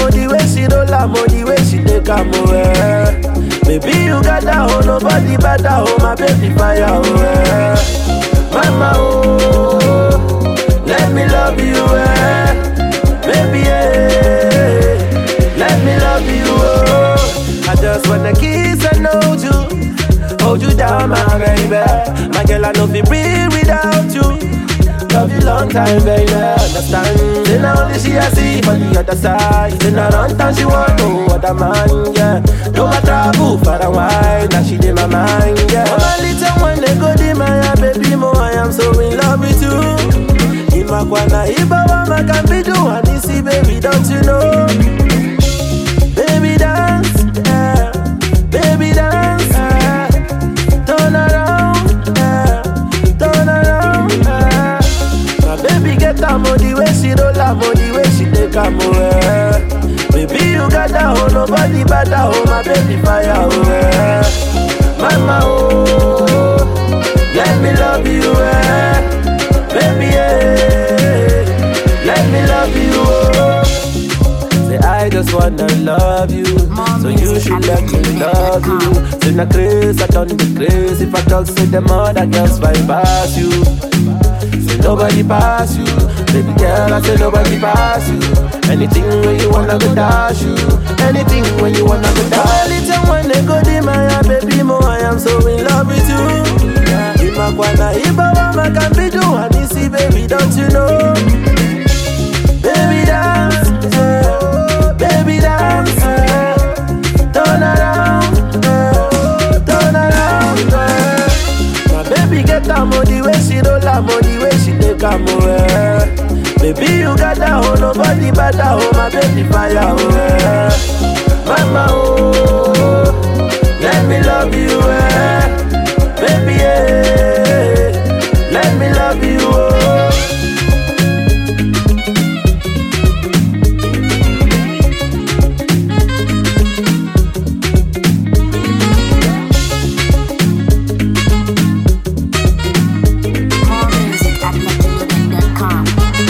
the way she roll am, oh, the way she take am, oh, eh. Baby, you got that, oh, nobody better, oh, my baby fire, oh, eh. Mama, oh, let me love you, eh. Baby, eh, let me love you, oh. I just wanna kiss and hold you, hold you down, my baby. My girl, I know be breathe without you. Love you long time, baby. Understand? Then only she I see for the other side. Then I run time she want no other man, yeah. No I travel far and wide, now she in my mind, yeah. Oh, my little one, they go di my baby, mo I am so in love with you. Imakwana ibawa makambidu anisi, baby, don't you know? Baby dance, yeah. Baby dance, yeah. Turn around, yeah. Turn around, yeah. My baby get am oh, the way she roll am oh, the way she take am oh, eh. Baby you got that oh, nobody better oh, my baby fire oh, eh. Mama oh, let me love you eh. Baby eh, let me love you oh. Say I just wanna love you, so you should let me love you. Say na craze, I done the craze. If I talk, say them other girls fight past you. Say nobody pass you, baby girl. I say nobody pass you. Anything when you wanna go dash you, anything when you wanna go dash. Little when they go di my baby mo, I am so in love with you. Imakwana ibawa makambidu anisi, baby, don't you know? Baby dance, eh, baby dance, eh, turn around, eh, turn around. eh. My baby get am oh, the way she roll am oh, the way she take am oh, eh. Baby you got that oh, nobody better oh, my baby fire oh, eh. Mama oh, let me love you eh. Baby eh, let me love you oh. More music at NickLoaded.com.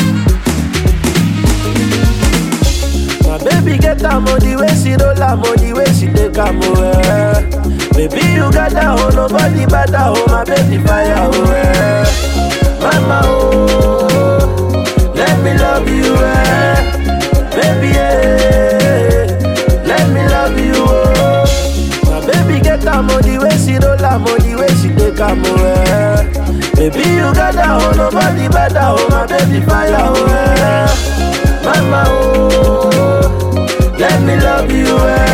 My baby get am oh, the way she roll am oh, the way she take am oh, eh. Baby you got that oh, nobody better oh, my baby fire oh, eh. Mama oh, let me love you eh. Baby eh, let me love you oh. My baby get am oh, the way she roll am oh, the way she take am oh, eh. Baby you got that oh, nobody better oh, my baby fire oh, eh. Mama oh, let me love you eh.